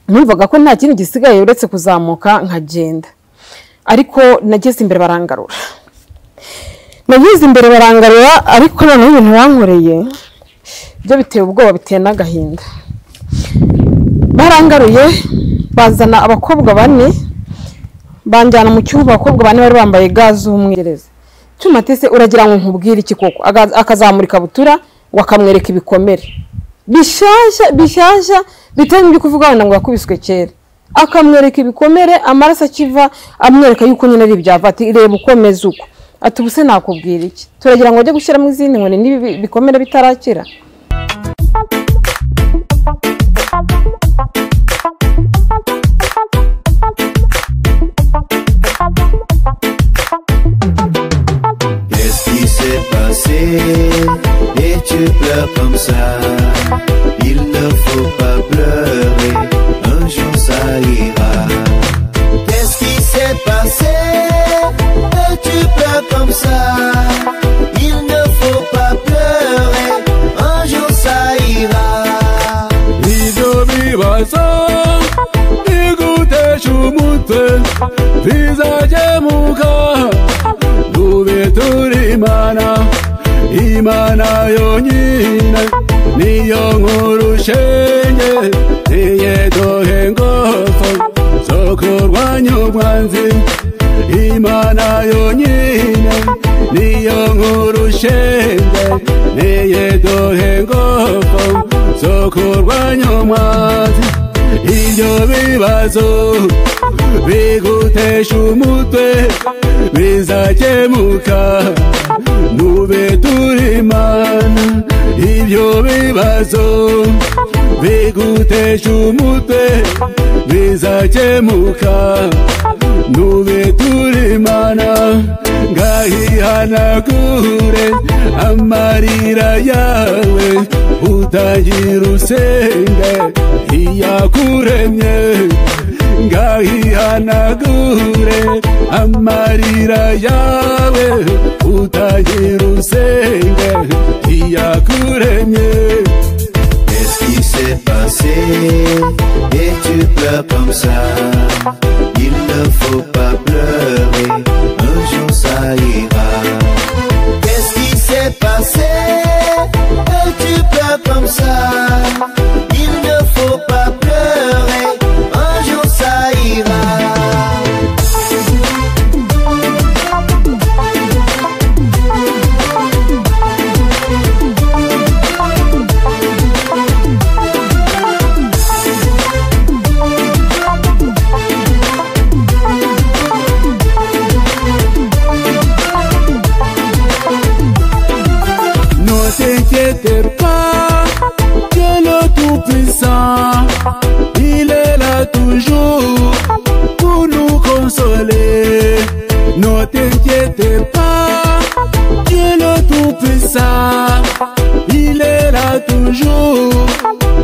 numvaga ko nta kindi gisigaye uretse kuzamuka nkagenda ariko nageze imbere barangarura nageze imbere barangarura ariko noneho ibintu bankoreye byo biteye ubwoba biteye n'agahinda barangaruye bazana abakobwa bane banjyana mu cyumba abakobwa bane bari bambaye ga z'umwereza cyuma tese uragira ngo nkubwire iki koko Aga- akazamurika butura wakamwereka ibikomere bishyashya bishyashya bitari mu kuvuga wenda ngo yakubiswe kera akamwereka ibikomere amaraso akiva amwereka yuko nyine ari ibyava ati reba ukomeza uko ati ubuse nakubwira iki turagira ngo ajye gushyiramo izindi nkoni niba ibi bikomere bitarakira Qu'est-ce qui s'est passé Et tu pleures comme ça Il ne faut pas pleurer Un jour ça ira Qu'est-ce qui s'est passé Et tu pleures comme ça Il ne faut pas pleurer Un jour ça ira Hivyo bibaza Nigute cy'umutwe bizagemuka Dube turi imana Imana yonyine Niyo nkuru shenge Niye dohe ngofo Zo kurwanya umwanzi Imana yonyine Niyo nkuru shenge Niye dohe ngofo zo kurwanya umwanzi ibyo bibazo bigutesha umutwe bizakemuka mube turimana ibyo bibazo bigutesha umutwe bizakemuka mube turimana ngahihanagure amarira yawe utagira usenge iyakuremye ngahihanagure amarira yawe utagira usenge iyakuremye Qu'est-ce qui s'est passé Et tu pleures comme ça Il ne faut pas pleurer Un jour ça ira Qu'est-ce qui s'est passé Et tu pleures comme ça Il ne faut pas pleurer Un jour ça ira Ne t'inquiète pas, Dieu le Tout-Puissant, il est là toujours pour nous consoler. Ne t'inquiète pas, Dieu le Tout-Puissant, il est là toujours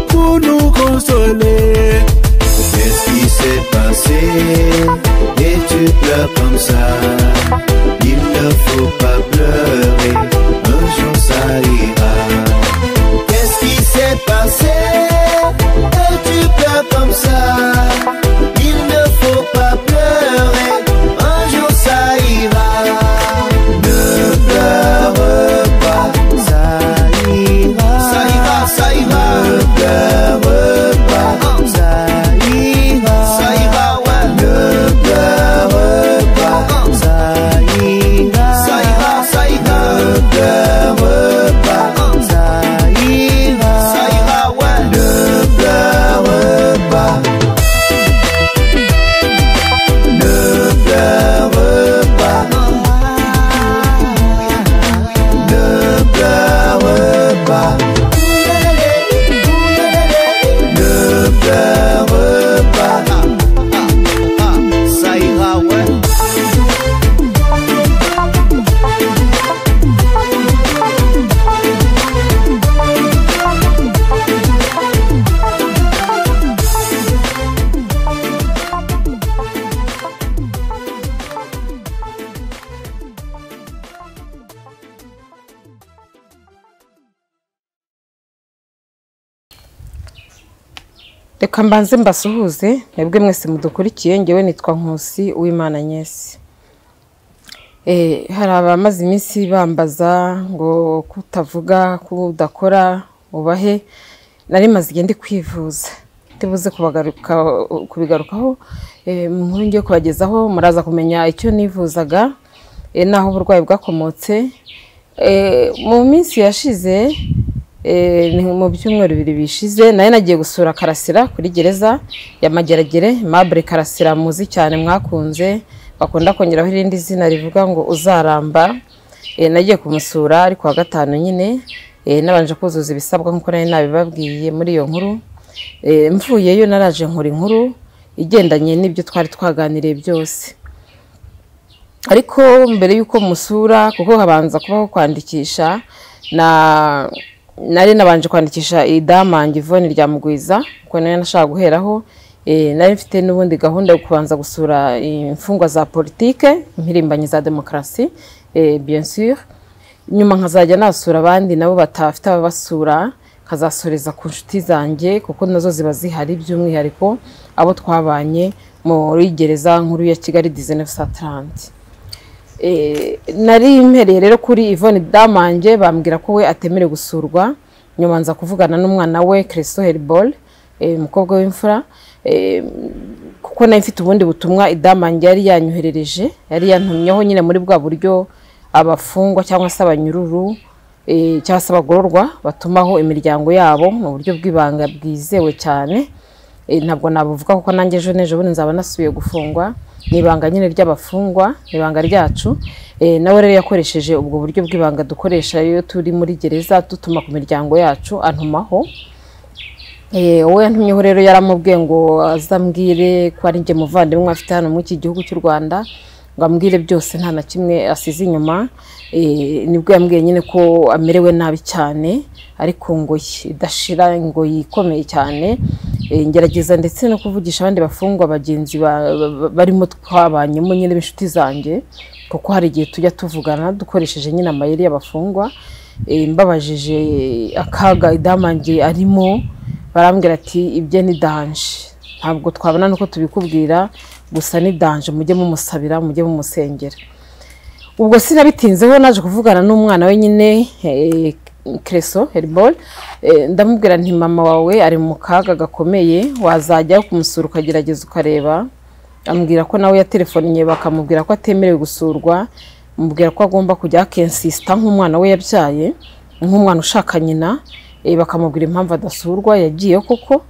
pour nous consoler. Qu'est-ce qui s'est passé Et tu pleures comme ça Il ne faut pas pleurer Un jour ça ira Qu'est-ce qui s'est passé Et tu pleures comme ça Il ne faut pas pleurer Un jour ça ira Ne pleure pas Ça ira Ça ira, ça ira reka mbanze mbasuhuze mwebwe mwese mudukurikiye ngewe nitwa nkusi uwimana nyesi Eh, hari abamaze iminsi bambaza ngo kutavuga kudakora ubahe nari maze igende kwivuza tubuze kubagaruka kubigarukaho eh, mu nkuru ngiye kubagezaho muraza kumenya icyo nivuzaga eh, n'aho uburwayi bwakomotse Eh, mu minsi yashize eh, ni mu byumweru bibiri bishize nayo nagiye gusura karasira kuri gereza ya mageragere mabure karasira muzi cyane mwakunze bakunda kongeraho irindi zina rivuga ngo uzaramba Eh, nagiye kumusura ari kuwa gatanu nyine Eh, nabanje kuzuza ibisabwa nk'uko nari nabibabwiye muri iyo nkuru Eh, mvuyeyo naraje nkora inkuru igendanye n'ibyo twari twaganiriye byose ariko mbere y'uko musura kuko habanza kubaho kwandikisha na nari nabanje kwandikisha idamange ivoni rya mugwiza kuko nayo nashaka guheraho Eh, nari mfite n'ubundi gahunda yo kubanza gusura imfungwa za politike impirimbanyi za demokarasi eh, bien sûr nyuma nkazajya nasura abandi nabo batafite ababasura nkazasoreza ku nshuti zanjye kuko nazo ziba zihari by'umwihariko abo twabanye muri gereza nkuru ya kigali 1930 Eh, nari mpereye rero kuri Yvonne Damange bambwira ko we atemerewe gusurwa nyuma nza kuvugana n'umwana we Christo Herbol eh, umukobwa w'imfura eh, kuko nari mfite ubundi butumwa Damange yari yanyoherereje yari yantumyeho nyine muri bwa buryo abafungwa cyangwa se abanyururu eh, cyangwa se abagororwa batumaho imiryango yabo mu buryo bw'ibanga bwizewe cyane Eh, ntabwo nabuvuga kuko nanjye ejo n'ejo bundi nzaba nasubiye gufungwa ni ibanga nyine ry'abafungwa ni ibanga ryacu Eh, nawe rero yakoresheje ubwo buryo bw'ibanga dukoresha iyo turi muri gereza dutuma ku miryango yacu antumaho Eh, wowe ntumyeho rero yaramubwiye ngo azambwire ko ari njye muvandimwe afite hano muri iki gihugu cy'u rwanda ngo ambwire byose nta na kimwe asize inyuma Eh, nibwo yambwiye nyine ko amerewe nabi cyane ariko ngo idashira ngo yikomeye cyane Eh, ngerageza ndetse no kuvugisha abandi bafungwa bagenzi ba- ba- barimo twabanyemo nyine b'inshuti zanjye kuko hari igihe tujya tuvugana dukoresheje nyine amayeri y'abafungwa Eh, mbabajije akaga idamange arimo barambwira ati ibyo ni danje ntabwo twabona nuko tubikubwira gusa ni danje mujye mumusabira mujye mumusengera ubwo sinabitinzeho naje kuvugana n'umwana we nyine eh, Creso Herbol eh, ndamubwira nti mama wawe ari mu kaga gakomeye wazajya kumusura ukagerageza ukareba ambwira ko nawe yaterefonnye bakamubwira ko atemerewe gusurwa mubwira ko agomba kujya akensisita nk'umwana we yabyaye nk'umwana ushaka nyina eh, bakamubwira impamvu adasurwa yagiye koko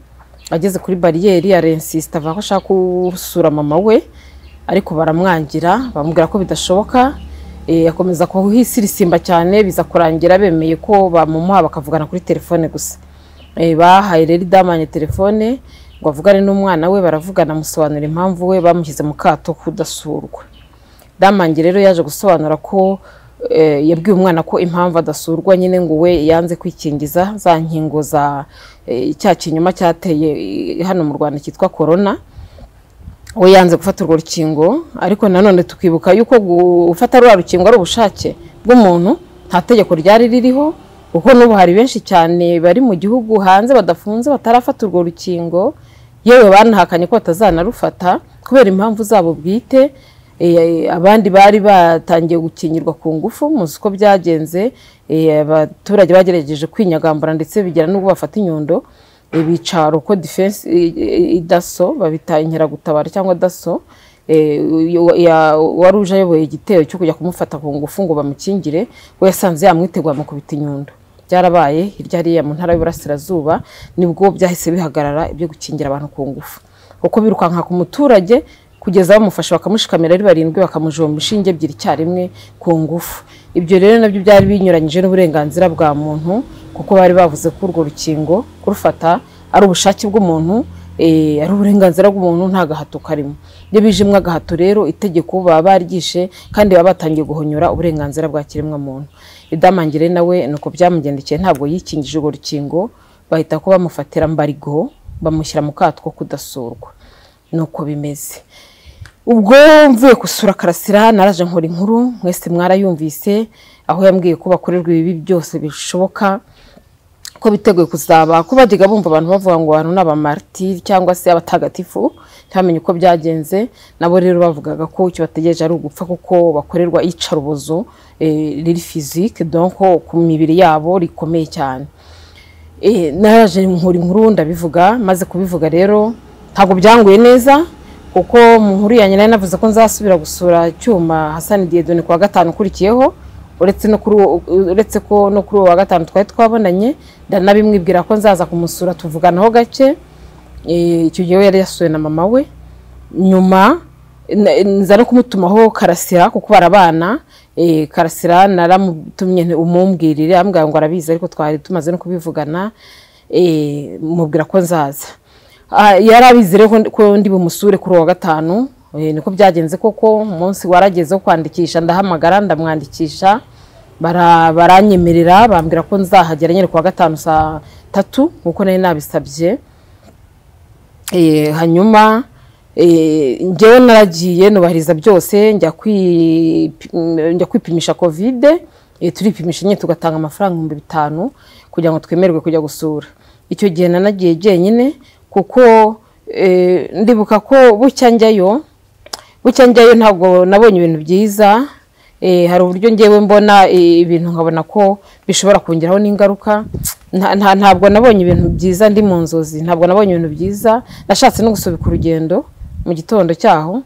ageze kuri bariyeri arensisita avuga ko ashaka gusura mama we ariko baramwangira bamubwira ko bidashoboka eh, akomeza kuhisirisimba cyane biza kurangira bemeye ko bamumuha bakavugana kuri telefone gusa Eh, bahaye rero idamanye telefone ngo avugane n'umwana we baravugana amusobanura impamvu we bamushyize mu kato kudasurwa damange rero yaje gusobanura ko eh, yabwiye umwana ko impamvu adasurwa nyine ngo we yanze kwikingiza za nkingo za eh, cya kinyoma cyateye eh, hano mu rwanda cyitwa korona we yanze gufata urwo rukingo ariko nanone tukibuka yuko gufata rwa rukingo ari ubushake bw'umuntu nta tegeko ryari ririho kuko n'ubu hari benshi cyane bari mu gihugu hanze badafunze batarafata urwo rukingo yewe banahakanye ko batazanarufata kubera impamvu zabo bwite Eh, abandi bari batangiye gukingirwa ku ngufu muzi uko byagenze eh, abaturage bagerageje kwinyagambura ndetse bigera n'ubwo bafata inyundo eh, bica roko defense eh, eh, daso babita inkeragutabara cyangwa daso eh, uyu- ya- wari uje ayoboye igitero cyo kujya kumufata ku ngufu ngo bamukingire we yasanze yamwitegura amukubita inyundo byarabaye hirya hariya mu ntara y'uburasirazuba nibwo byahise bihagarara ibyo gukingira abantu ku ngufu kuko birukanka ku muturage kugeza bamufashe bakamushikamira ari barindwi bakamujomba inshinge ebyiri icyarimwe ku ngufu ibyo rero nabyo byari binyuranyije n'uburenganzira bwa muntu kuko bari bavuze ko urwo rukingo kurufata ari ubushake bw'umuntu eh, ari uburenganzira bw'umuntu nta gahato karimo iyo bijimwe agahato rero itegeko baba baryishe kandi baba batangiye guhonyora uburenganzira bwa kiremwamuntu idamangire nawe ni uko byamugendekeye ntabwo yikingije urwo rukingo bahita ko bamufatira mbarigo bamushyira mu kato ko kudasurwa ni uko bimeze ubwo mvuye gusura karasira naraje nkora inkuru mwese mwarayumvise aho yambwiye ko bakorerwa ibibi byose bishoboka ko biteguye kuzaba ko bajyaga bumva abantu bavuga ngo abantu ni abamaritiri cyangwa se abatagatifu ntibamenye uko byagenze nabo rero bavugaga ko icyo bategereje ari ugupfa kuko bakorerwa iyicarubozo eh, riri fizike donko ku mibiri yabo rikomeye cyane Eh, naraje nkura inkuru ndabivuga maze kubivuga rero ntabwo byanguye neza kuko mu nkuru yanjye nari navuze ko nzasubira gusura cyuma Hassan Diedone kuwa gatanu ukurikiyeho uretse no kuri uwo- uretse ko no kuri uwo wa gatanu twari twabonanye ndanabimwibwira ko nzaza kumusura tuvuganaho gake Eh, icyo gihe we yari yasuwe na mama we nyuma na- nza no kumutumaho karasira kuko barabana eh, karasira naramutumye nti umumbwirire ambwira ngo arabizi ariko twari tumaze no kubivugana eh, mubwira ko nzaza Ah, yari abizi rero ko ndi- ko ndi bumusure kuri uwa gatanu eh, niko byagenze koko umunsi warageze wo kwandikisha ndahamagara ndamwandikisha bara- baranyemerera bambwira ko nzahagera nyine ku wa gatanu saa tatu nk'uko nari nabisabye Eh, hanyuma eh, njyewe naragiye nubahiriza byose njya kwi- mm, njya kwipimisha kovide eh, turipimisha nyine tugatanga amafaranga ibihumbi bitanu kugira ngo twemererwe kujya gusura icyo gihe nanagiye jyenyine kuko eh, ndibuka ko bucya njyayo bucya njyayo ntabwo nabonye ibintu byiza eh, hari uburyo ngewe mbona eh, ibintu nkabona ko bishobora kongeraho n'ingaruka Nta- nta- ntabwo nabonye ibintu byiza ndi mu nzozi ntabwo nabonye ibintu byiza nashatse no gusubika urugendo mu gitondo cyaho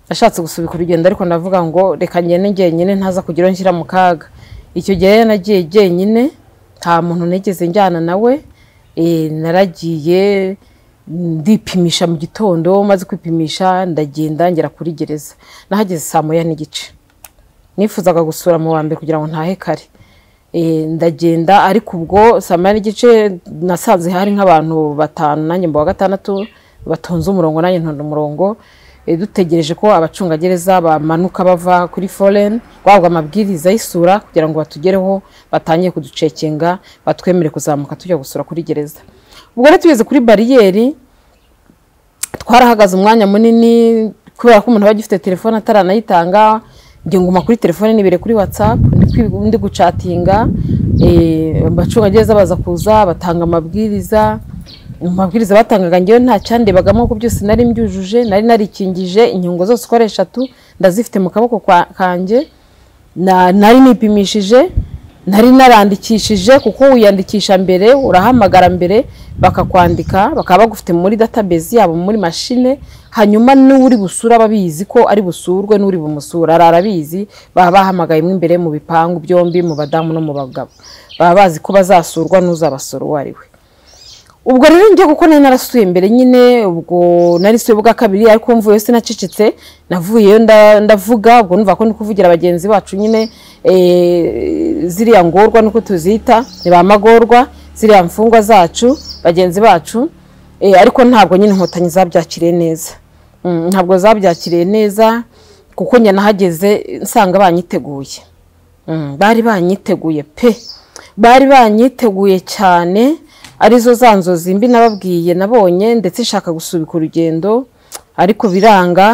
nashatse gusubika urugendo ariko ndavuga ngo reka ngende njyenyine ntaza kugira aho nshyira mu kaga icyo gihe rero nagiye jyenyine nta muntu nigeze njyana nawe eh, naragiye ndipimisha mu gitondo maze kwipimisha ndagenda ngera kuri gereza nahageze saa moya n'igice nifuzaga gusura mu wa mbere kugira ngo ntahe kare Eh, ndagenda ariko ubwo saa moya n'igice nasanze hari nk'abantu batanu nanjye mba wa gatandatu batonze umurongo nanjye ntonda umurongo Eh, dutegereje ko abacungagereza bamanuka bava kuri foren guhabwa amabwiriza y'isura kugira ngo batugereho batangiye kuducekinga batwemere kuzamuka tujya gusura kuri gereza ubwo rero tugeze kuri bariyeri twarahagaze umwanya munini kubera ko umuntu aba agifite telefone ataranayitanga njye nguma kuri telefone nibere kuri whatsapp ndi kwi- ndi gucatinga eh, abacungagereza baza kuza batanga amabwiriza mu mabwiriza batangaga njyewe nta cyandebagamo ko byose nari mbyujuje nari narikingije inkingo zose uko ari eshatu ndazifite mu kaboko kwa- kanjye na- nari nipimishije nari narandikishije kuko wiyandikisha mbere urahamagara mbere bakakwandika bakaba bagufite muri database yabo muri mashine hanyuma n'uri busura babizi ko ari busurwe n'uri bumusura ari arabizi baba bahamagaye mo imbere mu bipangu byombi mu badamu no mu bagabo baba bazi ko bazasurwa n'uzabasura uwo ari we ubwo rero njya kuko nari narasuye mbere nyine ubwo narisuye bwa kabiri ariko mvuyeyo sinacecetse navuyeyo nda- ndavuga ubwo numva ko ndi kuvugira bagenzi bacu nyine eh, ziriya ngorwa nuko tuzita ni ba magorwa ziriya mfungwa zacu bagenzi bacu eh, ariko ntabwo nyine inkotanyi zabyakiriye neza Mm, ntabwo zabyakiriye neza kuko njye nahageze nsanga banyiteguye Mm, bari banyiteguye pe bari banyiteguye cyane arizo za nzozi mbi nababwiye nabonye ndetse nshaka gusubika urugendo ariko biranga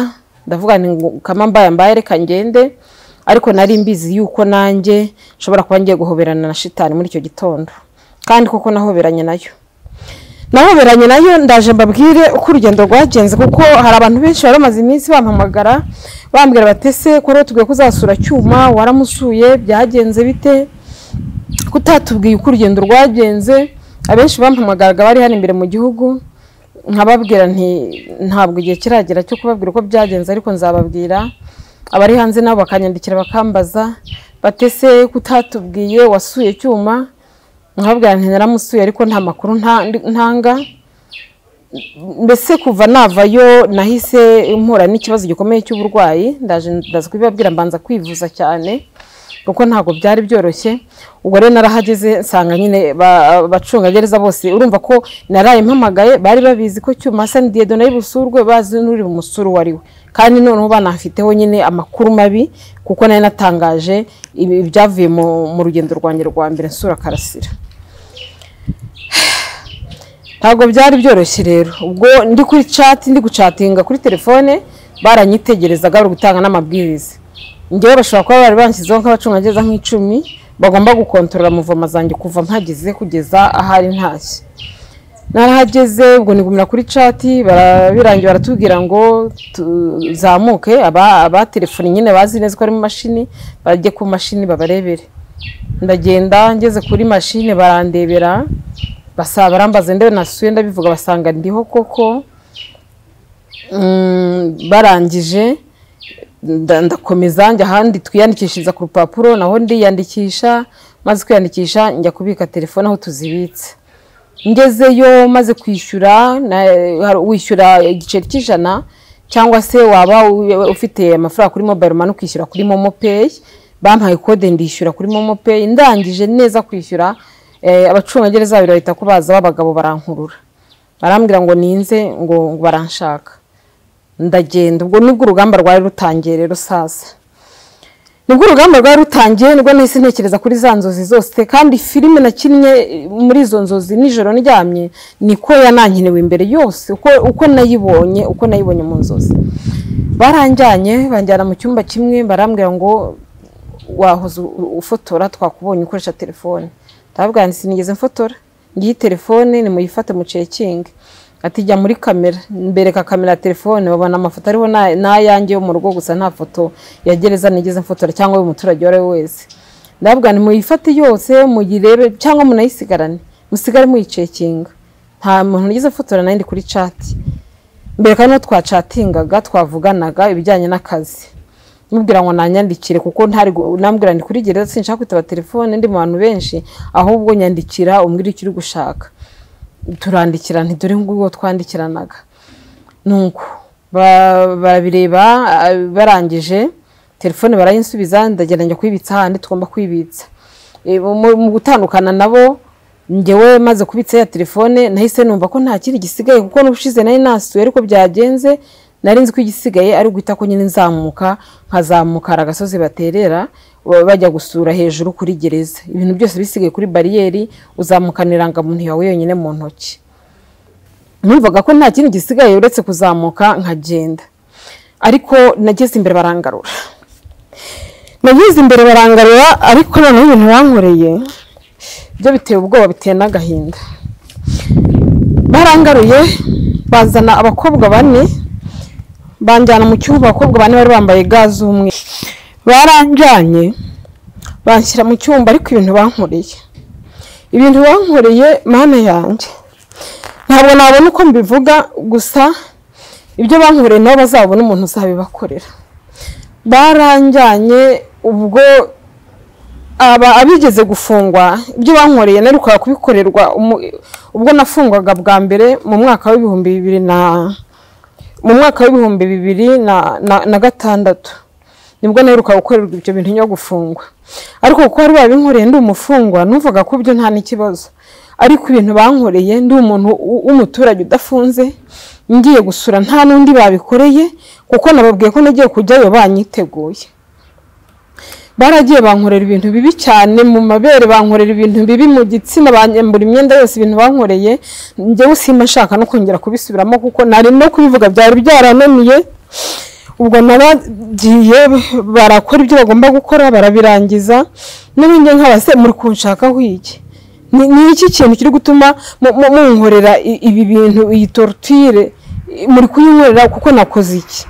ndavuga nti ngo kama mbaye mbaye reka ngende ariko nari mbizi yuko nanjye nshobora kuba ngiye guhoberana na shitani muri icyo gitondo kandi kuko nahoberanye nayo nahoberanye nayo ndaje mbabwire uko urugendo rwagenze kuko hari abantu benshi bari bamaze iminsi bampamagara bambwira batese ko rero tugomba kuzasura cyuma waramusuye byagenze bite kutatubwiye uko urugendo rwagenze abenshi bampamagaraga bari hano imbere mu gihugu nkababwira nti ntabwo igihe kiragera cyo kubabwira uko byagenze ariko nzababwira abari hanze nabo bakanyandikira bakambaza batese kutatubwiye wasuye cyuma nkababwira nti naramusuye ariko nta makuru nta- ntanga mbese kuva navayo nahise mpura n'ikibazo gikomeye cy'uburwayi ndaje ndaza kubibabwira mbanza kwivuza cyane kuko ntabwo byari byoroshye ubwo rero narahageze nsanga nyine ba- abacungagereza bose urumva ko naraye mpamagaye bari babizi ko cyuma Hassan Diedo nayo busurwe bazi n'uri bumusuru uwo ari we kandi noneho banafiteho nyine amakuru mabi kuko nari natangaje ibi- ibyavuye mu- mu rugendo rwanjye rwa mbere nsura karasira ntabwo byari byoroshye rero ubwo ndi kuri chat ndi gucatinga kuri telefone baranyitegerezaga bari gutanga n'amabwiriza njyewe bashobora kuba bari banshyizeho nk'abacungagereza nk'icumi bagomba gukontorora muvoma zanjye kuva mpageze kugeza ahari ntashye narahageze ubwo nigumira kuri cati bara- birangiye baratubwira ngo tuzamuke aba abatelefoni nyine bazi neza ko ari mu mashini bajye ku mashini babarebere ndagenda ngeze kuri mashine barandebera basaba barambaza ndewe nasuye ndabivuga basanga ndiho koko Mm, barangije nda- ndakomeza njya ahandi twiyandikishiriza ku rupapuro naho ndiyandikisha maze kwiyandikisha njya kubika telefone aho tuzibitse ngezeyo maze kwishyura na- hari- wishyura igiceri cy'ijana cyangwa se waba u- ufite amafaranga kuri mobile money ukishyura kuri momo pay bampaye kode ndishyura kuri momo pay ndangije neza kwishyura eh, abacungagereza babiri bahita ko baza b'abagabo barankurura barambwira ngo ninze ngo ngo baranshaka ndagenda ubwo nibwo urugamba rwari rutangiye rero sasa nibwo urugamba rwari rutangiye nibwo nahise ntekereza kuri za nzozi zose kandi filime nakinnye eh, muri izo nzozi nijoro ndyamye niko yanankenewe imbere yose uko, uko nayibonye uko nayibonye mu nzozi baranjyanye banjyana mu cyumba kimwe barambwira ngo wahoze u- ufotora twakubonye ukoresha telefone ndababwira nti sinigeze mfotora ngiyi telefone nimuyifate mucekinge ati jya muri kamera mbereka kamera ya telefone babona amafoto ariho na- n'ayanjye yo mu rugo gusa nta foto ya gereza nigeze mfotora cyangwa y'umuturage uwo ari we wese ndababwira nti muyifate yose muyirebe cyangwa munayisigarane musigare muyicekinga nta muntu nigeze mfotora nayo ndi kuri cati mbere kandi twacatingaga twavuganaga ibijyanye n'akazi mubwira ngo nanyandikire kuko ntari gu- nambwira ndi kuri gereza sinshaka kwitaba telefone ndi mu bantu benshi ahubwo nyandikira umbwira icyo uri gushaka turandikirana dore nguwo twandikiranaga nuko ba- barabireba ah, barangije telefone barayinsubiza ndagenda njya kuyibitsa ahandi tugomba kwibitsa E, mu mu gutandukana nabo ngewe maze kubitsa ya telefone nahise numva ko nta kindi gisigaye kuko n'ubushize nari nasuye ariko byagenze nari nzi ko igisigaye ari uguhita ko nyine nzamuka nkazamuka hari agasozi baterera ba- bajya gusura hejuru kuri gereza ibintu byose bisigaye kuri bariyeri uzamukana irangamuntu yawe yonyine mu ntoki numvaga ko nta kindi gisigaye uretse kuzamuka nkagenda ariko nageze imbere barangarura nageze imbere barangarura ariko noneho ibintu bankoreye byo biteye ubwoba biteye n'agahinda barangaruye bazana abakobwa bane banjyana mu cyumba abakobwa bane bari bambaye ga z'umweru baranjyanye banshyira mu cyumba ariko ibintu bankoreye ibintu bankoreye mana yanjye ntabwo nabona uko mbivuga gusa ibyo bankoreye nabo bazabona umuntu uzabibakorera baranjyanye ubwo aba abigeze gufungwa ibyo bankoreye narukaga kubikorerwa umu- ubwo nafungwaga bwa mbere mu mwaka w'ibihumbi bibiri na mu mwaka w'ibihumbi bibiri na, na, na gatandatu nibwo naheruka gukorerwa ibyo bintu nyuma yo gufungwa ariko kuko bari babinkoreye ndi umufungwa numvaga ko ibyo nta n'ikibazo ariko ibintu bankoreye ndi umuntu w- w'umuturage udafunze ngiye gusura nta n'undi babikoreye kuko nababwiye ko nagiye kujyayo banyiteguye baragiye bankorera ibintu bibi cyane mu mabere bankorera ibintu bibi mu gitsina banyambura imyenda yose ibintu bankoreye njyewe simba nshaka no kongera kubisubiramo kuko nari no kubivuga byari byarananiye ubwo naragiye barakora ibyo bagomba gukora barabirangiza n'ubundi nk'abase muri kunshakaho iki ni ni iki kintu kiri gutuma mu- mu- munkorera i- ibi bintu iyi torutire muri kuyinkorera kuko nakoze iki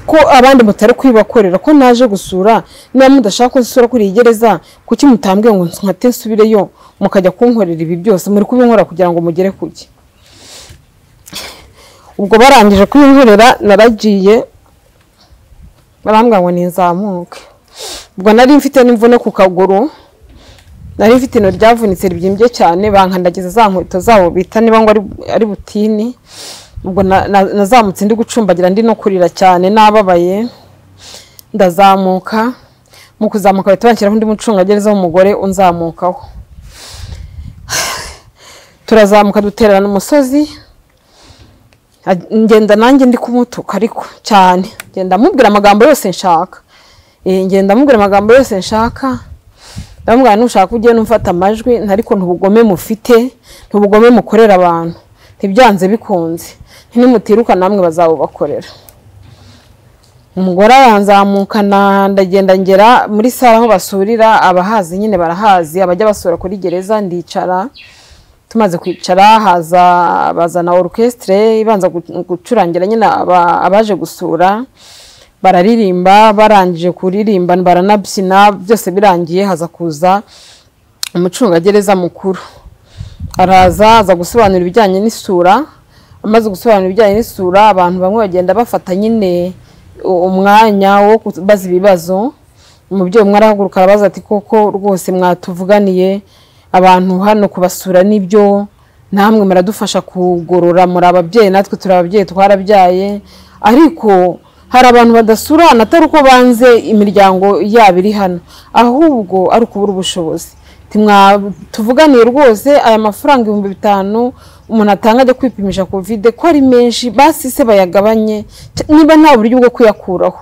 ko abandi mutari kwibakorera ko naje gusura niba mudashaka ko nsura kuri iyi gereza kuki mutambwiye ngo nkate nsubireyo mukajya kunkorera ibi byose muri kubinkora kugira ngo mugere kuki ubwo barangije kubinkorera naragiye barambwira ngo ninzamuke ubwo nari mfite n'imvune ku kaguru nari mfite ino ryavunitse ribyimbye cyane bankandagiza za nkweto zabo bita niba ngo ari- ari butini ubwo na- na- nazamutse ndi gucumbagira ndi no kurira cyane nababaye ndazamuka mu kuzamuka bahita banshyiraho undi mucungagereza w'umugore unzamukaho turazamuka dutererana umusozi Aj- ngenda nanjye ndi kumutuka ariko cyane ngenda mubwira amagambo yose nshaka Eh, ngenda mubwira amagambo yose nshaka ndamubwira nushaka ujye numfata amajwi ariko ntubugome mufite ntubugome mukorera abantu ntibyanze bikunze ntimutirukana namwe bazabubakorera umugore aranzamukana ndagenda ngera muri sare aho basurira abahazi nyine barahazi abajya basura kuri gereza ndicara tumaze kwicara haza bazana orukesitire ibanza gu- gucurangira nyine aba- abaje gusura bararirimba barangije kuririmba baranabyina byose birangiye haza kuza umucungagereza mukuru araza aza gusobanura ibijyanye n'isura amaze gusobanura ibijyanye n'isura abantu bamwe bagenda bafata nyine u- umwanya wo kubaza ibibazo umubyeyi umwe arahaguruka arabaza ati koko rwose mwatuvuganiye abantu hano kubasura nibyo namwe muradufasha kugorora muri ababyeyi natwe turi ababyeyi twarabyaye ariko hari abantu badasurana atari uko banze imiryango yabo iri hano ahubwo ari ukubura ubushobozi tuvuganiye rwose aya mafaranga ibihumbi bitanu umuntu atanga ajya kwipimisha kovide ko ari menshi basi se bayagabanye Cya- niba nta buryo bwo kuyakuraho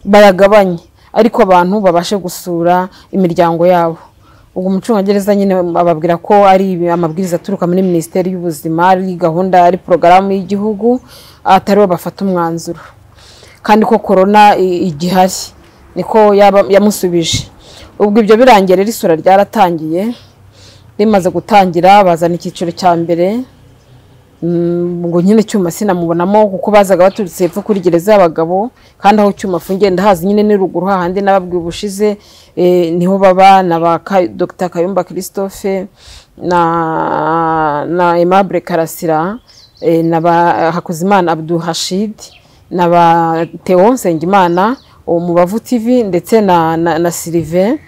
bayagabanye ariko abantu babashe gusura imiryango yabo ubwo umucungagereza nyine ababwira ko ari amabwiriza aturuka muri minisiteri y'ubuzima ari gahunda ari porogaramu y'igihugu ataribo bafata umwanzuro kandi ko korona i- igihari niko yaba- yamusubije ubwo ibyo birangiye rero isura ryaratangiye rimaze gutangira bazana icyiciro cya mbere Mm, ngo nyine cyuma sinamubonamo kuko bazaga baturutse hepfo kuri gereza y'abagabo kandi aho cyuma afungiye ndahazi nyine ni ruguru hahandi nababwiye ubushize eh, niho baba na ba Ka- dr kayumba christophe na na aimable karasira eh, na ba hakuzimana abdul hashid na ba Theo Nsengimana uwo mu Bavu TV ndetse na, na, na Sylvain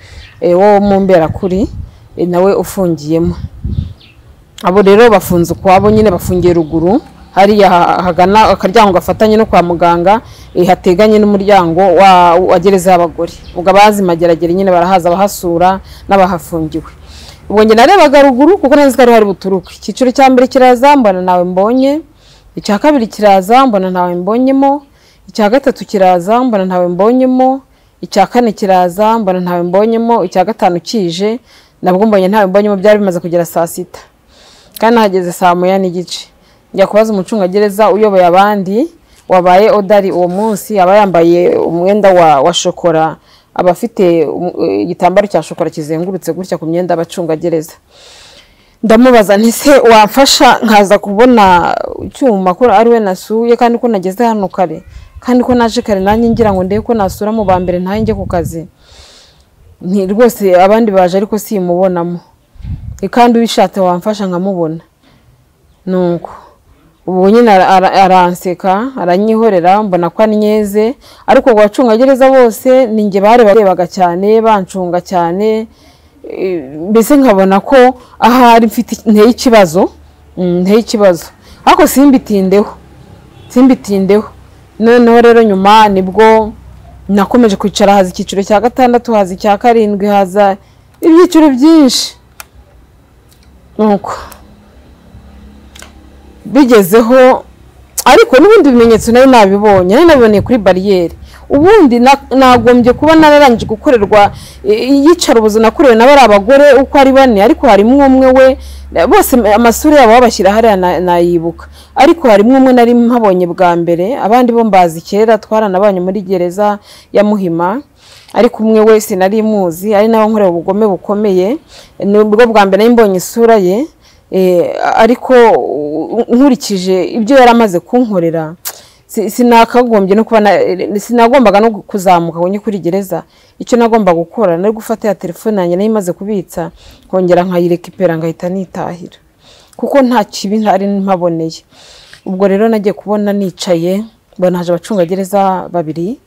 eh, wo mu mberakuri eh, nawe ufungiyemo abo rero bafunze ukwabo nyine bafungiye ruguru hariya ha- hagana akaryango gafatanye no kwa muganga eh, hateganye n'umuryango wa, wa gereza y'abagore ubwo abazi mageragere nyine barahaza abahasura n'abahafungiwe ubwo njye narebaga ruguru kuko nari nzi ko ariho hari buturuke icyiciro cya mbere kiraza mbona nawe mbonye icya kabiri kiraza mbona ntawe mbonyemo icya gatatu kiraza mbona ntawe mbonyemo icya kane kiraza mbona ntawe mbonyemo icya gatanu kije nabwo mbonye ntawe mbonyemo byari bimaze kugera saa sita kandi hageze saa moya n'igice njya kubaza umucungagereza uyoboye abandi wabaye odari uwo munsi aba yambaye umwenda wa, wa shokora aba afite um- igitambaro cya shokora kizengurutse gutya ku myenda y'abacungagereza ndamubaza nti se wamfasha nkaza kubona icyuma ko ari we nasuye kandi ko nageze hano kare kandi ko naje kare nanjye ngira ngo ndebe ko nasura mu ba mbere nanjye njye ku kazi nti rwose abandi baje ariko simubonamo E, kandi ubishatse wamfasha nkamubona nuko ubu nyine ara- ara- aranseka aranyihorera mbona ko anyeze ariko ku bacungagereza bose ni njye barebaga cyane bancunga cyane e, mbese nkabona ko ahari mfite nteye ikibazo Mm, nteye ikibazo ariko simbitindeho simbitindeho noneho rero nyuma nibwo nakomeje kwicara haza icyiciro cya gatandatu haza icya karindwi haza ibyiciro byinshi nuko bigezeho ariko n'ubundi bimenyetso nari nabibonye nari nabiboneye kuri bariyeri ubundi na- nagombye kuba nararangije gukorerwa iyicarubuzo nakorewe na bari abagore uko ari bane ariko harimo umwe we bose amasura yabo babashyira hariya na- nayibuka ariko harimo umwe nari mpabonye bwa mbere abandi bo mbazi kera twaranabanye muri gereza ya muhima ariko umwe wese nari muzi ari nawe nkorera ubugome bukomeye nibwo bwa mbere nari mbonye isura ye eh, ariko u- nkurikije ibyo yari amaze kunkorera si- sinakagombye no kuba na- sinagombaga no kuzamuka ngo njye kuri gereza icyo nagombaga gukora nari gufata ya telefone yanjye nari imaze kubitsa nkongera nkayirekipera ngahita nitahira kuko nta kibi ntari mpaboneye ubwo rero nagiye kubona nicaye mbona haje abacungagereza babiri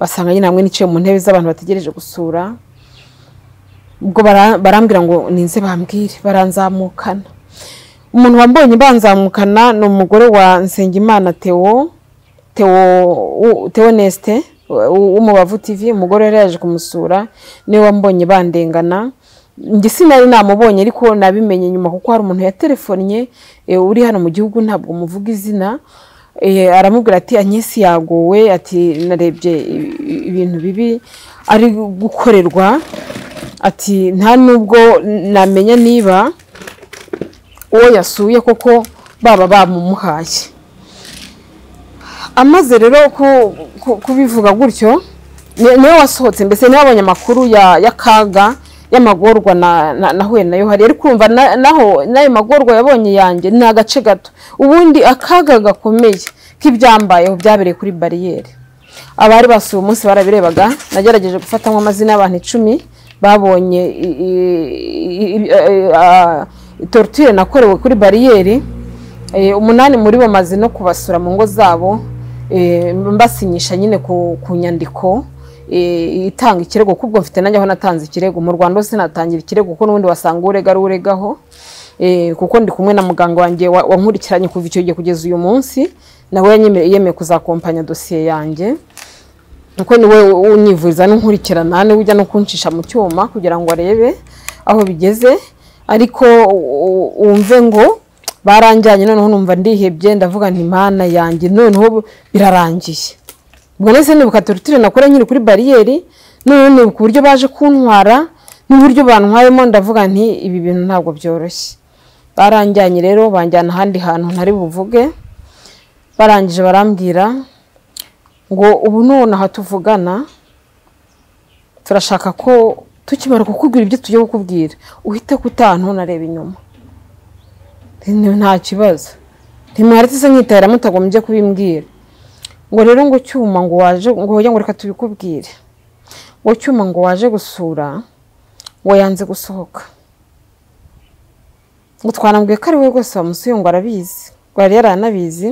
basanga nyine hamwe niciye mu ntebe z'abantu bategereje gusura ubwo bara- barambwira ngo ninze bambwire baranzamukana umuntu wambonye banzamukana ni umugore wa nsengimana theo theo u- Theo neste w'umubavu tv umugore yari yaje kumusura niwe wambonye bandengana njye sinari namubonye ariko nabimenye nyuma kuko hari umuntu yaterefonnye eh, uri hano mu gihugu ntabwo muvuga izina Eh, aramubwira ati anyesi yagowe ati narebye i- i- ibintu bibi ari gukorerwa ati nta nubwo namenya niba uwo yasuye koko baba bamumuhaye amaze rero ku- ku- kubivuga gutyo ni- niwe wasohotse mbese niwe wabonye amakuru ya y'akaga y'amagorwa na- na- nahuye nayo hari ariko urumva na- naho n'ayo magorwa yabonye yanjye ni agace gato ubundi akaga gakomeye k'ibyambayeho byabereye kuri bariyeri abari basuye umunsi barabirebaga nagerageje gufatamo amazina y'abantu icumi babonye i- i- i- i- a- torture nakorewe kuri bariyeri Eh, umunani muri bo maze no kubasura mu ngo zabo eh, mbasinyisha nyine ku, ku nyandiko eh, itanga ikirego kubwo mfite nanjye aho natanze ikirego mu Rwanda hose natangira ikirego kuko n'ubundi wasanga urega ari uregaho eh, kuko ndi kumwe na muganga wanjye wa- wankurikiranye kuva icyo gihe kugeza uyu munsi nawe yanyemeye- yemeye kuzakompanya dosiye yanjye kuko niwe unyivuriza n'unkurikirana niwe ujya no kuncisha mu cyuma kugira ngo arebe aho bigeze ariko u- u- wumve ngo baranjyanye noneho numva ndihebye ndavuga nti mana yanjye noneho bu- birarangiye ubwo nese nibuka torutire nakora nkiri kuri bariyeri noneho nibuka uburyo baje kuntwara n'uburyo bantwayemo ndavuga nti ibi bintu ntabwo byoroshye baranjyanye rero banjyana ahandi hantu ntari buvuge barangije barambwira ngo ubu none aha tuvugana turashaka ko tukimara kukubwira ibyo tugiye kukubwira uhite kutantu nareba inyuma Ni- nta kibazo ntimwaretse nkitahira mutagombye kubimbwira ngo rero ngo cyuma ngo waje ngo hoya ngo reka tubikubwire ngo cyuma ngo waje gusura ngo yanze gusohoka ngo twanambwiye ko ari we rwose wamusuye ngo arabizi ngo yari yaranabizi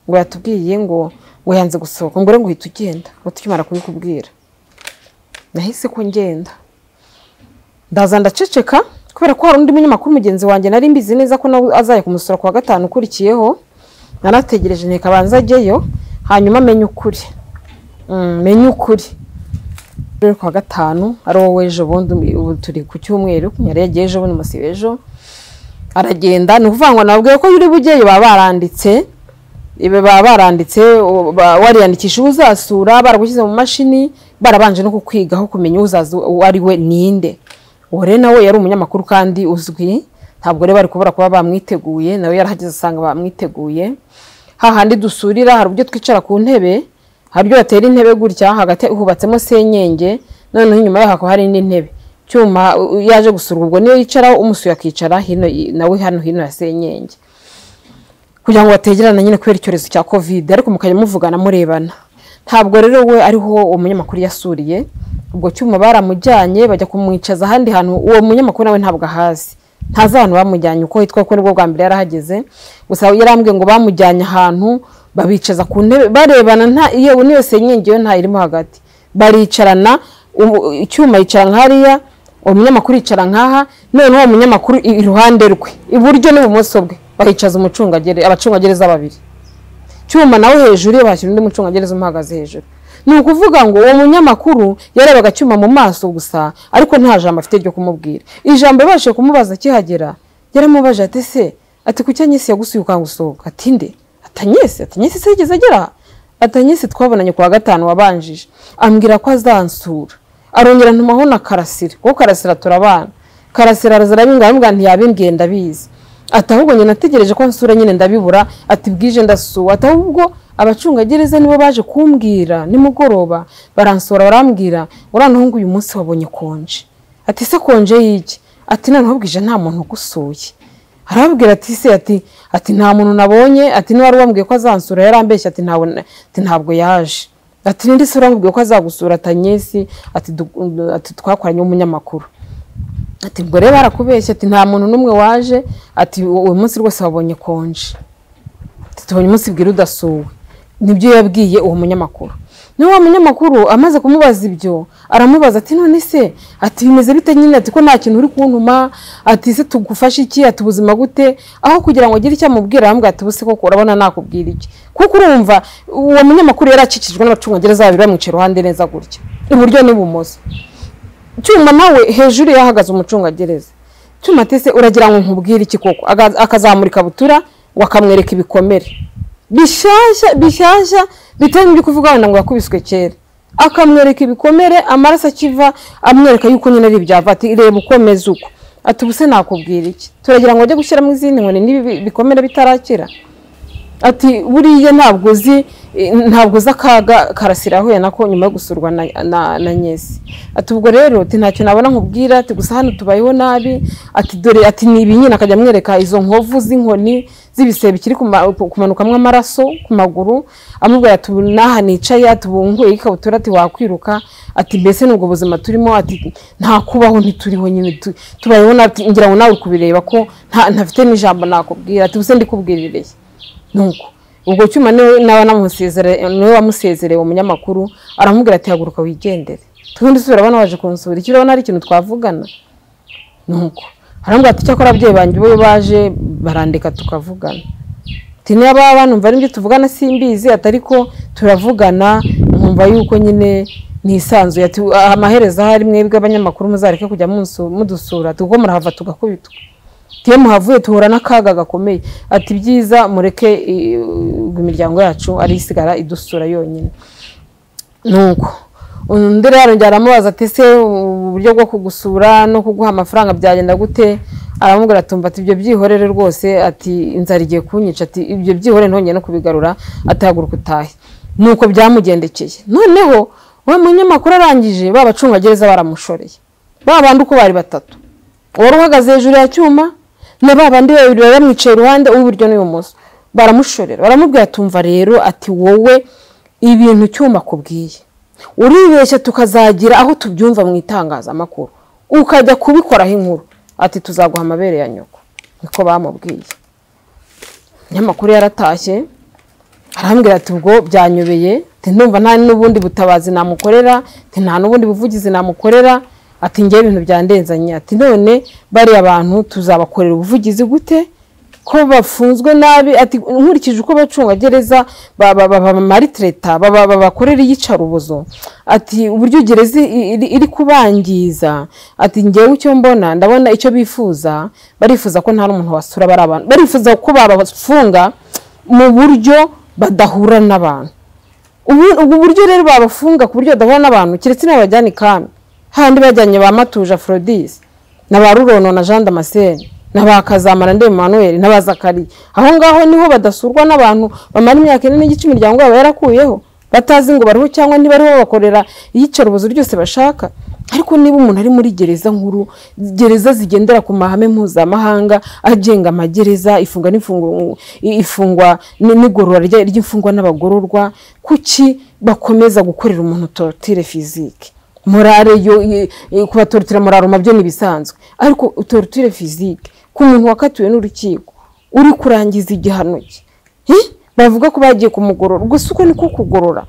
ngo yatubwiye ngo ngo yanze gusohoka ngo rero ngo uhita ugenda ngo tukimara kubikubwira nahise ko ngenda ndaza ndaceceka kubera ko hari undi munyamakuru mugenzi wanjye nari mbizi neza ko nawe azajya kumusura ku wa gatanu ukurikiyeho narategereje nteka abanza ajyeyo hanyuma amenye ukuri Mm, menye ukuri rero ku wa gatanu ari wowe ejo bundi ubu turi ku cyumweru yari yagiye ejo bundi musiba ejo aragenda ni ukuvuga ngo nababwiye ko yuri bugeyo baba baranditse ibi baba baranditse u- ba- wariyandikisha uzasura baragushyize mu mashini barabanje no kukwigaho kumenya uzaza uwo ari we ninde uwo rero nawe yari umunyamakuru kandi uzwi ntabwo rero bari kubura kuba bamwiteguye nawe yarahageze asanga bamwiteguye hahandi dusurira hari uburyo twicara ku ntebe hari ibyo batera intebe gutya hagati hubatsemo senyenge noneho inyuma yaho hakaba hari indi ntebe cyuma u- u- yaje gusurwa ubwo niyo yicaraho umusuye akicara hino y- nawe hano hino ya senyenge kugira ngo bategerane nyine kubera icyorezo cya covid ariko mukajya muvugana murebana ntabwo rero we ariho uwo munyamakuru yasuriye ubwo cyuma baramujyanye bajya kumwicaza ahandi hantu uwo munyamakuru nawe ntabwo ahazi ntazi ahantu bamujyanye uko hitwa ko nibwo bwa mbere yarahageze gusa yarambwiye ngo bamujyanye ahantu babicaza ku ntebe barebana nta iyo niyo senyenge yo ntayirimo hagati baricarana ubu- icyuma yicara nk'hariya uwo munyamakuru yicara nkaha noneho uwo munyamakuru i- iruhande rwe iburyo n'ibumoso bwe bahicaza umucungagere abacungagereza babiri cyuma nawe hejuru ye bashyira undi mucungagereza umuhagaze hejuru ni ukuvuga ngo uwo munyamakuru yarebaga cyuma mu maso gusa ariko nta jambo afite ryo kumubwira ijambo yabashije kumubaza akihagera yaramubaje ati se ati kuki anyesi yagusuye ukanga usohoka ati nde atanyesi atanyesi se yigeze agera aha? atanyesi twabonanye ku wa gatanu wabanjije ambwira ko azansura arongera ntumaho na karasira kuko karasira turabana karasira arazara bingahe ntiyabimbwiye ndabizi ati ahubwo njye nategereje ko nsura nyine ndabibura ati bwije ndasuwe ati ahubwo abacungagereza nibo baje kumbwira nimugoroba baransura barambwira uriya muhungu uyu munsi wabonye konje ati se konje y'iki ati noneho bwije nta muntu ugusuye arababwira ati se ati ati nta muntu nabonye ati niba wari wambwiye ko azansura yarambeshye ati ntabwo ati ntabwo yaje ati nindi se urambwiye ko azagusura atanyesi ati du- ati twakoranye umunyamakuru ati ubwo rero barakubeshya ati nta muntu n'umwe waje ati uyu munsi rwose wabonye konje ati tubonye umunsi bwira udasuwe nibyo yabwiye uwo munyamakuru niwe wa munyamakuru amaze kumubaza ibyo aramubaza ati none se ati bimeze bite nyine ati ko nta kintu uri kuntuma ati se tugufashe iki ati ubuzima gute aho kugira ngo agire icyo amubwira arambwira ati ubuse koko urabona nakubwira iki kuko urumva uwo munyamakuru yari akikijwe n'abacungagereza babiri bamwicaye iruhande neza gutya iburyo n'ibumoso cyuma nawe hejuru yahagaze umucungagereza cyuma ati se uragira ngo nkubwire iki koko Aga- akazamura ikabutura ngo akamwereka ibikomere bishyashya bishyashya bitari n'ibyo kuvuga wenda ngo yakubiswe kera akamwereka ibikomere amaraso akiva amwereka yuko nyine ari ibyava ati reba ukomeze uko ati ubuse nakubwira iki turagira ngo ajye gushyiramo izindi nkoni n'ibi bikomere bitarakira ati buriya ntabwo uzi eh, ntabwo uzi akaga karasira yahuye nako nyuma yo gusurwa na, na, na nyesi ati ubwo rero ati ntacyo nabona nkubwira ati gusa hano tubayeho nabi ati dore ati ni ibi nyine akajya amwereka izo nkovu z'inkoni z'ibisebe bikiri kuma- ku- kumanukamwo amaraso ku maguru amubwira ati ubu n'aha nicaye ati ubu nguye ikabutura ati wakwiruka ati mbese ni ubwo buzima turimo ati nta kubaho ntituriho nyine tu- tubayeho nabi Ati, ngira ngo nawe uri kubireba ko nta- ntafite n'ijambo nakubwira ati ubuse ndikubwirireye nuko ubwo cyuma niwe nawe namusezere niwe wamusezereye uwo munyamakuru aramubwira ati haguruka wigendere tubundi si urabona waje kunsura icyo urabona ari ikintu twavugana nuko aramubwira ati cyakora ababyeyi banjye bo baje barandika tukavugana ati niba banumva ari ibyo tuvugana simbizi ati ariko turavugana nkumva yuko nyine nisanzuye ati "Ah, amaherezo ahari mwebwe abanyamakuru muzareke kujya munsu- mudusura ati kuko murahava tugakubitwa tuye muhavuye duhura n'akaga gakomeye ati byiza mureke eh, imiryango yacu ariyo isigara idusura yonyine nuko undi rero njyana aramubaza ati se uburyo bwo kugusura no kuguha amafaranga byagenda gute aramubwira ati "Umva, ati ibyo byihorere rwose ati inzara igiye kunyica ati ibyo byihorere ntongeye no kubigarura atahaguruka utahe nuko byamugendekeye noneho wa munyamakuru arangije ba bacungagereza baramushoreye ba bandi uko bari batatu wari uhagaze hejuru ya cyuma na ba bandi babiri bari bamwicaye iruhande uw'iburyo n'ibumoso baramushorera baramubwira tumva rero ati wowe ibintu cyuma kubwiye uribeshya tukazagira aho tubyumva mu itangazamakuru ukajya kubikoraho inkuru ati tuzaguha amabere ya nyoko niko bamubwiye umunyamakuru yaratashye arambwira ati ubwo byanyobeye ati ndumva nta n'ubundi butabazi namukorera ati nta n'ubundi buvugizi namukorera ati ngewe ibintu byandenzanye ati none bariya bantu tuzabakorera ubuvugizi gute ko bafunzwe nabi ati nkurikije uko abacungagereza ba- ba- ba- bamaritireta baba- babakorera iyicarubozo ati uburyo gereza i- iri- iri kubangiza ati ngewe icyo mbona ndabona icyo bifuza barifuza ko nta n'umuntu wasura bari abantu barifuza ko babafunga mu buryo badahura n'abantu ubu ubu buryo rero babafunga ku buryo badahura n'abantu keretse n'abajyana ikami handi bajyanye ba matuje aforodisi na ba rurono na jean damascene na ba kazamara ndebe manuel na ba zakariya aho ngaho niho badasurwa n'abantu bamara imyaka ine n'igice imiryango yabo yarakuyeho batazi ngo bariho cyangwa ntibariho bakorera iyicarubozo ryose bashaka ariko niba umuntu ari muri gereza nkuru gereza zigendera ku mahame mpuzamahanga agenga amagereza ifungwa n'imfungu- i- ifungwa n- n'igorora rya- ry'imfungwa n'abagororwa kuki bakomeza gukorera umuntu torotire fizike morale yo i- i- kubatorotira moraroma byo ni ibisanzwe ariko torotire fizike ku muntu wakatiwe n'urukiko uri kurangiza igihano cye Eh? bavuga ko bagiye kumugorora gusa uko niko kugorora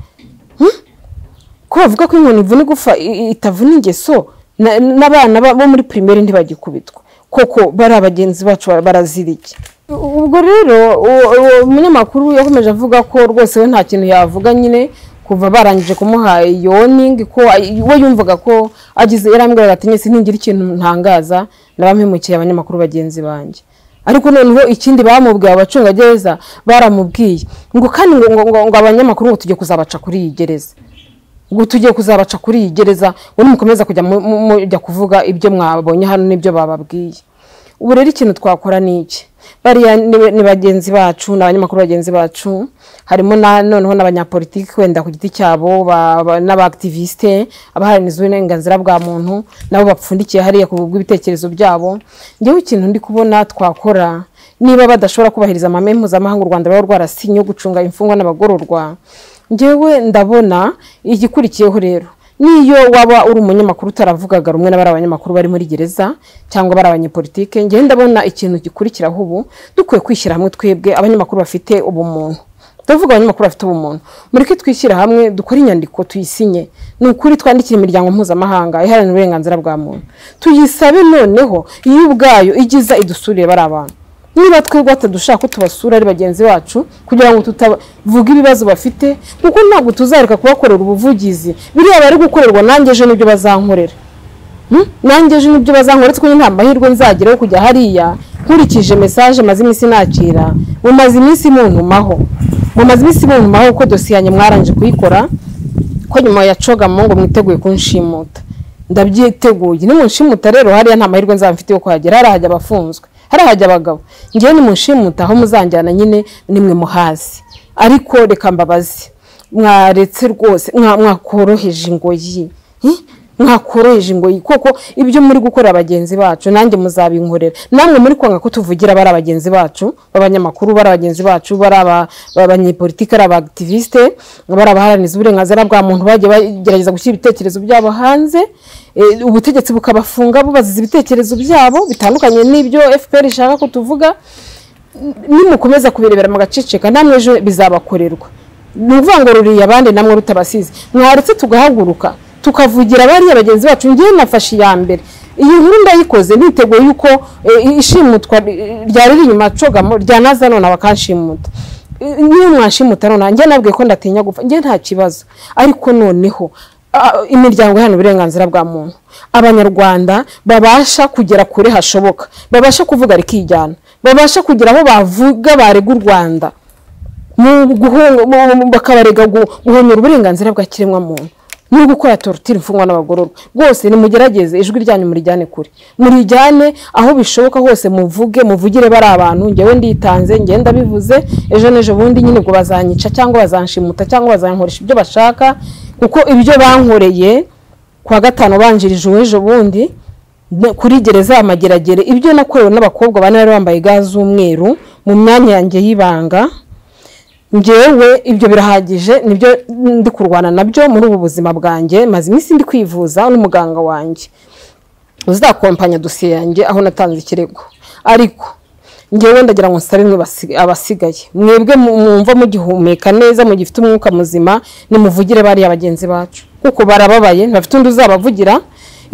ko bavuga ko inkoni ivuna igufa i- i- itavuna ingeso na- n'abana ba- bo muri pirimeri ntibagikubitwa koko bari abagenzi bacu bara- barazirike U- ubwo rero uwo- uwo munyamakuru yakomeje avuga ko rwose we nta kintu yavuga nyine kuva barangije kumuha yoningi ko ay- we yumvaga ko agize yarambwiraga ati nyese ntingira ikintu ntangaza nabampemukiye abanyamakuru bagenzi banjye ariko noneho ikindi bamubwiye abacungagereza baramubwiye ngo kandi ngo, ngo, ngo, ngo abanyamakuru ngo tujye kuzabaca kuri iyi gereza ngo tugiye kuzabaca kuri iyi gereza ngo nimukomeza kujya mu- mu- mujya kuvuga ibyo mwabonye hano n'ibyo bababwiye ubu rero ikintu twakora ni iki bariya ni- ni bagenzi bacu ni abanyamakuru bagenzi bacu harimo na noneho n'abanyapolitiki wenda ku giti cyabo ba- ba- n'abaaktivisite abaharanira uburenganzira bwa muntu nabo bapfundikiye hariya ku bw'ibitekerezo byabo njyewe ikintu ndi kubona twakora niba badashobora kubahiriza amahame mpuzamahanga u rwanda ruba rwarasinye yo gucunga imfungwa n'abagororwa njyewe ndabona igikurikiyeho rero niyo waba uri umunyamakuru utaravugaga rumwe n'abari abanyamakuru bari muri gereza cyangwa bari abanyepolitike njyewe ndabona ikintu gikurikiraho ubu dukwiye kwishyira hamwe twebwe abanyamakuru bafite ubumuntu ndavuga abanyamakuru bafite ubumuntu mureke twishyira hamwe dukore inyandiko tuyisinye ni ukuri twandikire imiryango mpuzamahanga iharanira uburenganzira bwa muntu tuyisabe noneho iyo ubwayo igiza idusurire bari abantu niba twebwe batadushaka ko tubasura ari bagenzi bacu kugira ngo tutavuga ibibazo bafite kuko ntabwo tuzareka kubakorera ubuvugizi biriya bari gukorerwa nanjye ejo nibyo bazankorera Hmm? nanjye ejo nibyo bazankorera kuko nta mahirwe nzageraho kujya hariya nkurikije mesaje maze iminsi nakira mumaze iminsi muntumaho mumaze iminsi muntumaho kuko dosiye yanjye mwarangije kuyikora ko nyuma ya cogamo ngo mwiteguye kunshimuta ndabyiteguye nimunshimuta rero hariya nta mahirwe nzaba mfite yo kuhagera hariya hajya abafunzwe harahajya abagabo ngewe nimunshimuta aho muzanjyana nyine nimwe muhazi ariko reka mbabaze mwaretse rwose mwa- mwakoroheje ingoyi Hi? mwakoroheje ingoyi koko ibyo muri gukorera bagenzi bacu nanjye muzabinkorera namwe muri kwanga ko tuvugira bari abagenzi bacu b'abanyamakuru bari abagenzi bacu bari aba- abanyepolitike ari abaaktiviste bari abaharaniza uburenganzira bwa muntu bagiye bagerageza gushyira ibitekerezo byabo hanze Eh, ubutegetsi bukabafunga bubaziza ibitekerezo byabo bitandukanye n'ibyo fpr ishaka ko tuvuga nimukomeza kubirebera mugaceceka namwe ejo bizabakorerwa ni ukuvuga ngo ruriye abandi namwe rutabasize mwaretse tugahaguruka tukavugira bariya bagenzi bacu ngewe nafashe iya mbere iyi nkuru ndayikoze niteguye yuko eh, ishimutwa eh, ryari riri inyuma cogamo ryanaza none bakanshimuta Eh, niyo mwanshimuta none njye nabwiye ko ndatinya gupfa njye nta kibazo ariko noneho ah, imiryango iharanira uburenganzira bwa muntu abanyarwanda babasha kugera kure hashoboka babasha kuvuga rikijyana babasha kugira aho bavuga barega u rwanda mu guhunga mu- mu- bakabarega gu- guhonyora uburenganzira bwa kiremwamuntu no gukora torutire imfungwa n'abagororwa rwose nimugerageze ijwi ryanyu murijyane kure murijyane aho bishoboka hose muvuge muvugire bari abantu ngewe nditanze ngewe ndabivuze ejo n'ejo bundi nyine ubwo bazanyica cyangwa bazanshimuta cyangwa bazankoresha ibyo bashaka kuko ibyo bankoreye kuwa gatanu banjirije uw'ejo bundi ne- kuri gereza ya mageragere ibyo nakorewe n'abakobwa bane bari bambaye ga z'umweru mu myanya yanjye y'ibanga njyewe ibyo birahagije nibyo ndi kurwana nabyo muri ubu buzima bwanjye maze iminsi ndi kwivuza n'umuganga wanjye uzakompanya dosiye yanjye aho natanze ikirego ariko ngewe ndagira ngo nsabe mwe basi- abasigaye mwebwe mu- mwumva mugihumeka neza mugifite umwuka muzima nimuvugire bariya bagenzi bacu kuko barababaye ntafite undi uzabavugira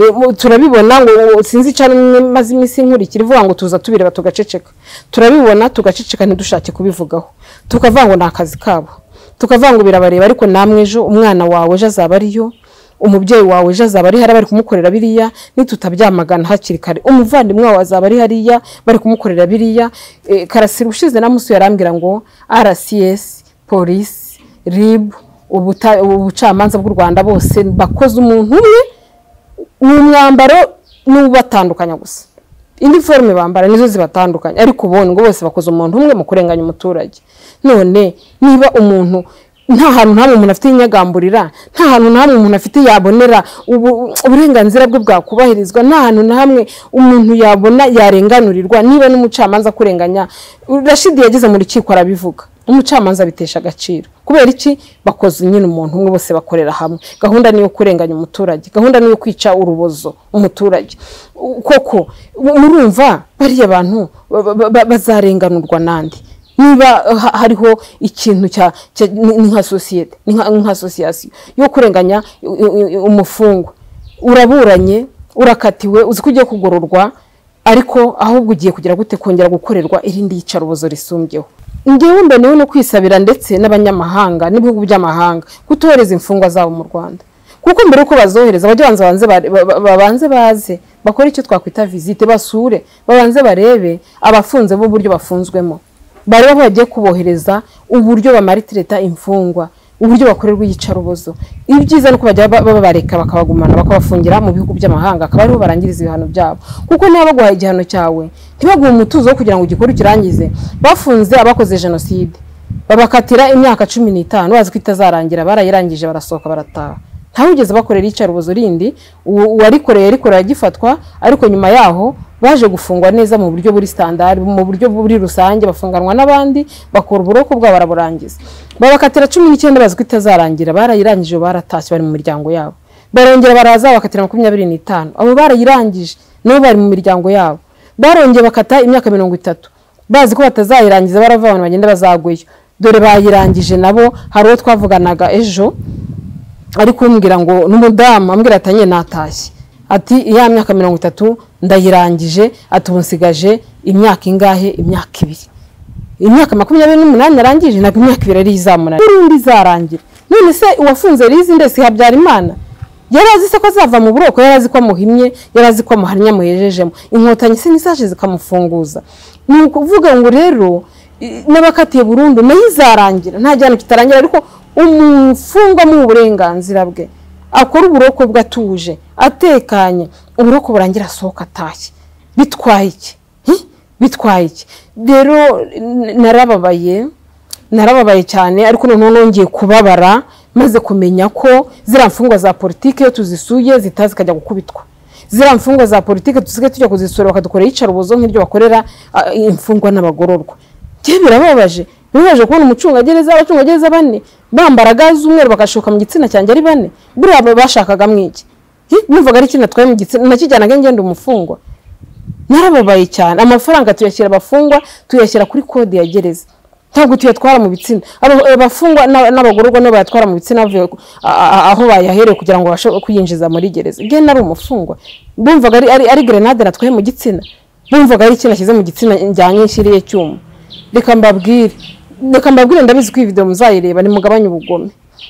Eh, mu- turabibona ngo ngo sinzi cyane maze iminsi nkurikira ivuga ngo tuza tubireba tugaceceka turabibona tugaceceka ntidushake kubivugaho tukavuga ngo ni akazi kabo tukavuga ngo birabareba ariko namwe ejo umwana wawe ejo azaba ariyo umubyeyi wawe ejo azaba ari hariya bari kumukorera biriya nitutabyamagana hakiri kare umuvandimwe wawe azaba ari hariya bari kumukorera biriya Eh, karasira ushize na musi yarambwira ngo rcs polisi rib ubuta- ubucamanza bw'u rwanda bose bakoze umuntu umwe ni umwambaro n'ubatandukanya gusa iniforume bambara nizo zibatandukanya ariko ubundi ngo bose bakoze umuntu umwe mu kurenganya umuturage none niba umuntu nta hantu nta umuntu afite inyagamburira nta hantu nta umuntu afite yabonera ubu- uburenganzira bwe bwakubahirizwa nta hantu na hamwe umuntu yabona yarenganurirwa niba n'umucamanza kurenganya rashidi yageze mu rukiko arabivuga umucamanza bitesha agaciro kubera iki bakoze nyine umuntu umwe bose bakorera hamwe gahunda ni iyo kurenganya umuturage gahunda ni iyo kwica urubozo umuturage U- koko mu- murumva bariya bantu ba- ba- ba- bazarenganurwa nande niba ha- hariho ikintu cya cya- ni- ni nka sosiyete ni nka nka asosiyasiyo yo kurenganya u- u- u- umufungwa uraburanye urakatiwe uzi ko ugiye kugororwa ariko ahubwo ugiye kugira gute kongera gukorerwa irindi yicarubozo risumbyeho ngewe mbonewe no kwisabira ndetse n'abanyamahanga n'ibihugu by'amahanga kutohereza imfungwa zabo mu rwanda kuko mbere yuko bazohereza bajya banza banze bare- ba- ba- babanze baze bakore icyo twakwita visite basure babanze barebe abafunze b'uburyo bafunzwemo bareba aho bagiye kubohereza uburyo bamaritireta imfungwa uburyo bakorerwa iyicarubozo ibyiza ni uko bajya ba- baba bareka bakabagumana bakabafungira mu bihugu by'amahanga akaba ariho barangiriza ibihano byabo kuko niba baguhaye igihano cyawe ntibaguhe umutuzo wo kugira ngo igikorwe ukirangize bafunze abakoze jenoside babakatira imyaka cumi n'itanu bazi ko itazarangira barayirangije barasohoka barataha ntawugeze bakorera iyicarubozo rindi uwo- uwarikoreye yarikoreye agifatwa ariko nyuma yaho baje gufungwa neza mu buryo buri standard mu buryo buri rusange bafunganwa n'abandi bakora uburoko bwabo baraburangiza babakatira cumi n'icyenda bazi ko itazarangira barayirangije baratashye bari mu miryango yabo barongera baraza bakatira makumyabiri n'itanu abo barayirangije nabo bari mu miryango yabo barongeye bakata imyaka mirongo itatu bazi ko batazayirangiza barava abantu bagenda bazagweyo dore bayirangije nabo hari uwo twavuganaga ejo ari kumbwira ngo n'umudamu ambwira ati "Anye natashye ati iya myaka mirongo itatu ndayirangije ati ubu nsigaje imyaka ingahe imyaka ibiri imyaka makumyabiri n'umunani narangije ntabwo imyaka ibiri ari izamunara n'urundi izarangira none se uwafunze rizi ndetse habyara imana yari azi se ko azava mu buroko yari azi ko amuhimye yari azi ko amuhannye amuhejejemo inkotanyi se ntizaje zikamufunguza ni ukuvuga ngo rero i- n'abakatiye burundu nayo izarangira nta gihano kitarangira ariko umufungwa mu burenganzira bwe akora uburoko bwe atuje atekanye uburoko burangira asohoka atashye bitwaye iki Hi? bitwaye iki rero n- narababaye narababaye cyane ariko noneho nongeye kubabara maze kumenya ko ziriya mfungwa za politiki iyo tuzisuye zitaha zikajya gukubitwa ziriya mfungwa za politiki dusigaye tujya kuzisura bakadukorera iyicarubozo nk'ibyo bakorera ah, imfungwa n'abagororwa njyewe birababaje bibabaje kubona umucungagereza abacungagereza bane bambara ga z'umweru bagashoka mu gitsina cyanjye ari bane buriya ba- bashakagamo iki Hi, numvaga ari ikintu natwaye mu gitsina nakijyanaga ngenda umufungwa narababaye cyane amafaranga tuyashyira abafungwa tuyashyira kuri kode ya gereza ntabwo tuyatwara mu bitsina Aba- abafungwa n'a- n'abagororwa nibo bayatwara mu bitsina bavuye ku- a- a- aho bayahereye kugira ngo babashe kuyinjiza muri gereza njye nari umufungwa bumvaga ari, ari, ari grenade natwaye mu gitsina bumvaga ari ikintu nashyize mu gitsina njyanye nshiriye cyuma reka mbabwire reka mbabwire ndabizi ko iyi video muzayireba nimugabanye ubugome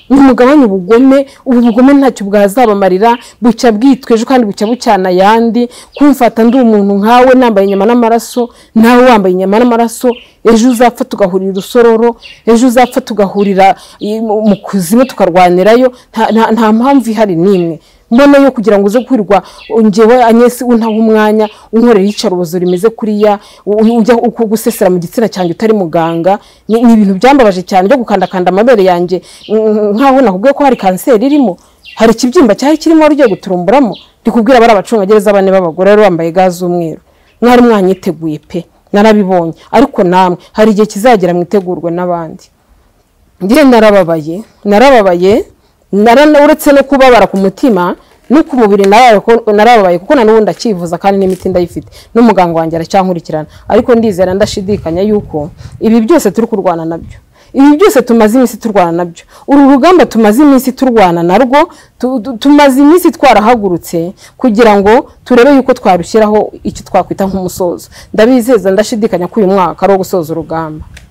nimugabanye ubugome ubu bugome ntacyo bwazabamarira bucya bwitweje kandi bucya bucyana ayandi kumfata ndi umuntu nkawe nambaye inyama n'amaraso nawe wambaye inyama n'amaraso ejo uzapfa tugahurira urusororo ejo uzapfa tugahurira i- mu mu kuzimu tukarwanirayo nta- nta- nta mpamvu ihari n'imwe mbona yo kugira ngo uze kwirirwa ngewe anyesi untaha umwanya unkorera iyicarubozo rimeze kuriya u- u- ujya kugusesera mu gitsina cyanjye utari muganga ni ni ibintu byambabaje cyane byo gukandakanda amabere yanjye mm, nkaho nakubwiye ko hari kanseri irimo hari ikibyimba cyari kirimo wari ugiye guturumburamo ndikubwira bari abacungagereza bane b'abagore bari bambaye ga z'umweru mwari mwanyiteguye pe narabibonye ariko namwe hari igihe kizagera mwitegurwe n'abandi njye narababaye narababaye narana uretse no kubabara ku mutima no ku mubiri narababaye ko- narababaye kuko na n'ubu ndacyivuza kandi n'imiti ndayifite n'umuganga wanjye aracyankurikirana ariko ndizera ndashidikanya yuko ibi byose turi kurwana nabyo ibi byose tumaze iminsi turwana nabyo uru rugamba tumaze iminsi turwana narwo tu- tu- tumaze iminsi twarahagurutse kugira ngo turebe yuko twarushyiraho icyo twakwita nk'umusozo ndabizeza ndashidikanya ko uyu mwaka ari uwo gusoza urugamba